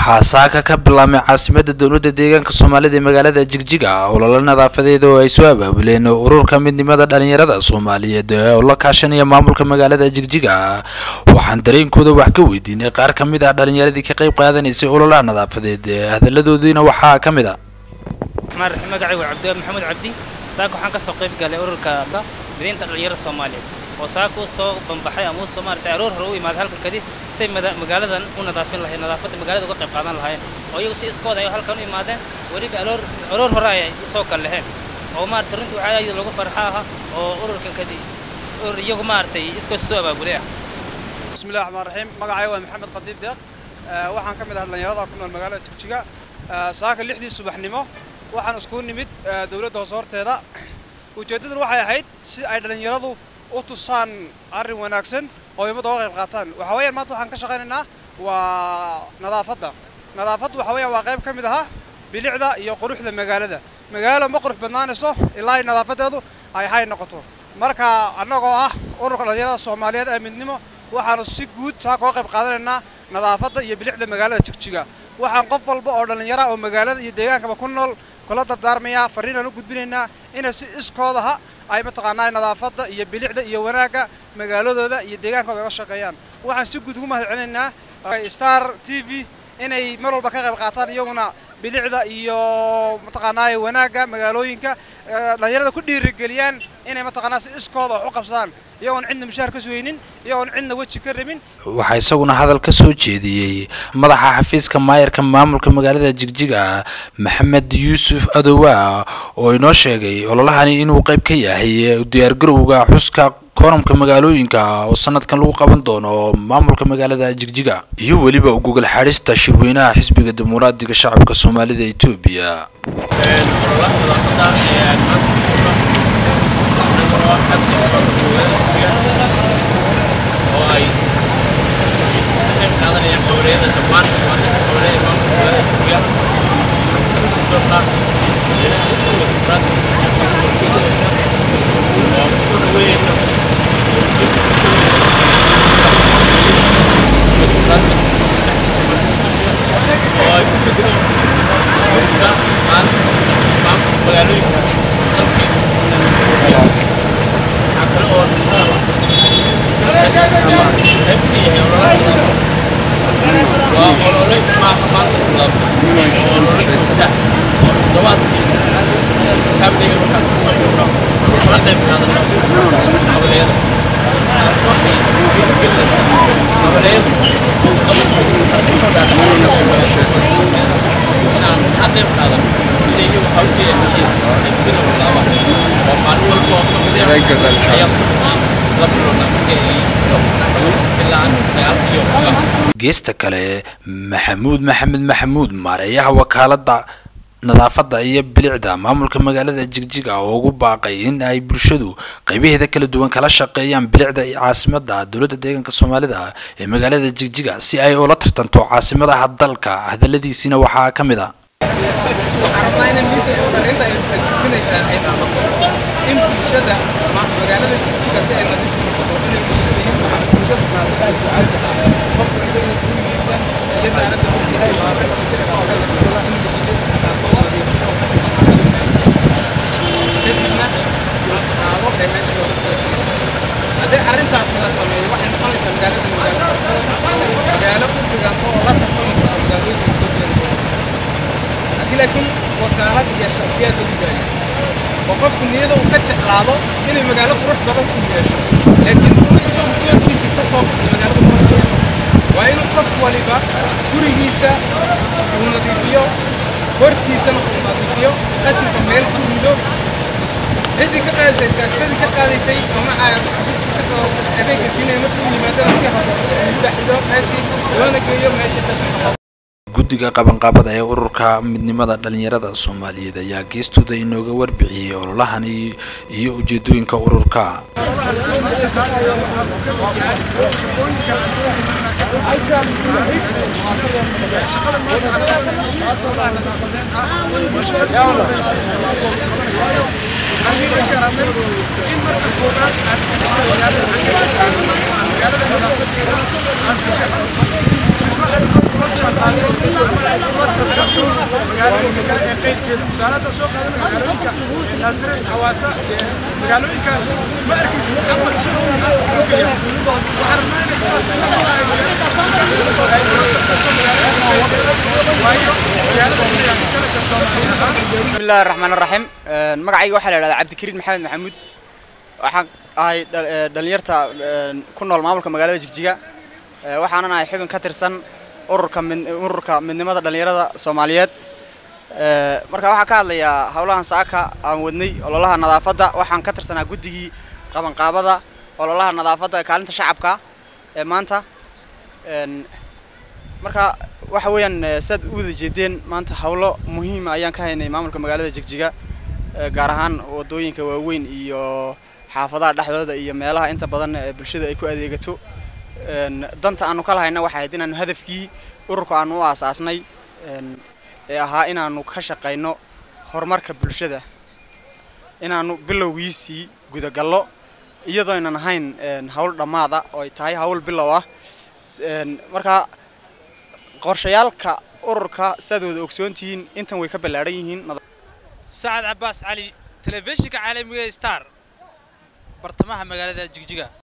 waxaa saaka ka bilaabmay caasimada dowladda deegaanka soomaalida ee magaalada jigjiga ololo nadaafadeed oo ay soo abaabuleen ururka midnimada dhalinyarada soomaaliyeed oo la kaashanaya maamulka magaalada jigjiga waxaan dareenkooda wax ka weydiinay qaar ka mid ah dhalinyaradii ka qayb qaadanaysay ololaha nadaafadeed hadaladoodiina waxaa ka mid a magacaygu cabdiwaab maxamuud cabdi saaka waxaan kasoo qayb galay ururka mideynta dhalinyarada soomaaliyeed oo saaka u soo banbaxay ama usoo maaragtay aroor hore u imaaday halkan kadib say magaaladan u nadaafin lahayn nadaafadda magaalada uga qayb qaadan lahaayeen oo iyagu si iskooda ay halkan u imaadeen weliba aroor aroor hore ay soo kal laheen oo maaragtay runtii waxaa ayada lagu farxa aha oo ururkan kadib urur iyagu maaragtay iskoos soo abaabulay ah bismillahi raxmaan raxiim magacay waa maxamed qadiib deeq waxaan ka mid ah dhallinyarada ku nool magaalada jigjiga saaka lixdii subaxnimo waxaan iskugu nimid dowladda hoose horteeda ujeeddaduna waxay ahayd si ay dhallinyaradu u tusaan arrin wanaagsan oo ummadda uga qayb qaataan waxa weeyaan maanta waxaan ka shaqaynaynaa waa nadaafadda nadaafaddu waxa weeyaan waa qayb ka mid ahaa bilicda iyo quruxda magaalada magaalo ma qurux badnaanayso ilaa ay nadaafaddeedu ay hay noqoto marka annagoo ah ururka dhallinyarada soomaaliyeed ee midnimo waxaanu si guud saaka uga qayb qaadanaynaa nadaafadda iyo bilicda magaalada jigjiga waxaan qof walba oo dhallinyara oo magaalada iyo deegaankaba ku nool kula dardaarmayaa farriinaan u gudbinaynaa inay si iskoodaha ay mataqaanaa nadaafadda iyo bilicda iyo wanaagga magaaladooda iyo deegaankooda uga shaqeeyaan waxaan si guud ugu mahad celinaynaa star t v inay mar walba ka qayb qaataan iyaguna bilicda iyo mataqaanaa wanaagga magaalooyinka dhallinyarada ku dhiirigeliyaan inay mataqaanaa si iskooda wax u qabsadaan iyagoon cidna mushaar ka sugaynin iyagoon cidna weji ka rabin waxaa isaguna hadal ka soo jeediyey madaxa xafiiska maayarka maamulka magaalada jigjiga maxamed yuusuf adowa oo inoo sheegay ololahani inuu qayb ka yahay diyaargarowga xuska koramka magaalooyinka oo sanadkan lagu qaban doono maamulka magaalada jigjiga iyo weliba gogol xadhista shirweynaha xisbiga dimuqraadiga shacabka soomaalida etoobiya geesta kale maxamuud maxamed maxamuud maareeyaha wakaalada nadaafadda iyo bilicda maamulka magaalada jigjiga oo ugu baaqay in ay bulshadu qaybaheeda kala duwan kala shaqeeyaan bilicda caasimada dowladda deegaanka soomaalida ee magaalada jigjiga si ay ula tartanto caasimadaha dalka hadaladiisiina waxaa ka mid a in bulshada magaalada jigjiga si ay nadiif noqoto inay bulshada iyo bulshada qaadata su'aalka qof walba inuu gurigiisa iyo daaradda hortiisa kadibna qaado ee meesha looga talagalay haddii arrintaasi la sameeyo waxay noqonaysaa magaalada magaalo magaalo u dhiganto oo la tartami karta magaalooyinka etoobiya haddii laakiin wakaalad iyo shakhsiyaad lagu daayo oo qofku niyada uu ka jeclaado inay magaalo qurux badan ku yeesho laakiin uu isagu doorkiisii ka soo baxo magaalada qurux waa inuu qof waliba gurigiisa uu nadiifiyo hortiisana uu nadiifiyo qashinka meel ku rido ciddii ka qaadaysay iskaashatadii ka qaadaysay ama xafiiska ka adeegga siinaya markuu yimaadana si habo ugu dhaxido meeshii loona geeyo meeshii qashinka guddiga qabanqaabada ee ururka midnimada dhalinyarada soomaaliyeed ayaa geestooda inooga warbixiyey ololahan iyo ujeedooyinka ururka magaalada haddaan soo qaadano magaalooyinka naasire xawaasa magaalooyinkaasi ma arkaysid camal suuqa dhulkaya waxaan rabnaa inay sidaas la maqlaayo magaalada ay kula tartanto magaalada waayo magaalada kaliya iskale ka soomaali ahaan بسم الله الرحمن الرحيم magacayga waxaa la yidhahdaa cabdikariin maxamed maxamuud waxaan ahay dhal- ee, dhalinyarta ee, ku nool maamulka magaalada jigjiga Ee, waxaanan ahay xubin ka tirsan ururka mid- ururka midnimada dhalinyarada soomaaliyeed Ee, marka waxaan ka hadlayaa howlahan saaka aan wadnay ololaha nadaafadda waxaan ka tirsanaa guddigii qabanqaabada ololaha nadaafadda ee kaalinta shacabka ee maanta Een, marka waxa weeyaan eh, sidaad u wada jeedeen maanta howlo muhiima ayaan ka haynay maamulka magaalada jigjiga eh, gaar ahaan wadooyinka waaweyn iyo xaafadaha dhexdooda iyo meelaha inta badan ee bulshada ay ku adeegato Een, danta aanu ka lahayna waxay ahayd inaanu hadafkii ururka aanu u aasaasnay een, ee ahaa inaanu ka shaqayno horumarka bulshada inaanu bilowgiisii gudagallo iyadoo aynan ahayn een, hawl dhammaada oo ay tahay hawl bilow ah S- een, marka qorshayaalka ururka sidaad wada ogsoontihiin intan way ka ballaadhan yihiin sacad cabaas cali telefishinka caalamiga star bartamaha magaalada jigjiga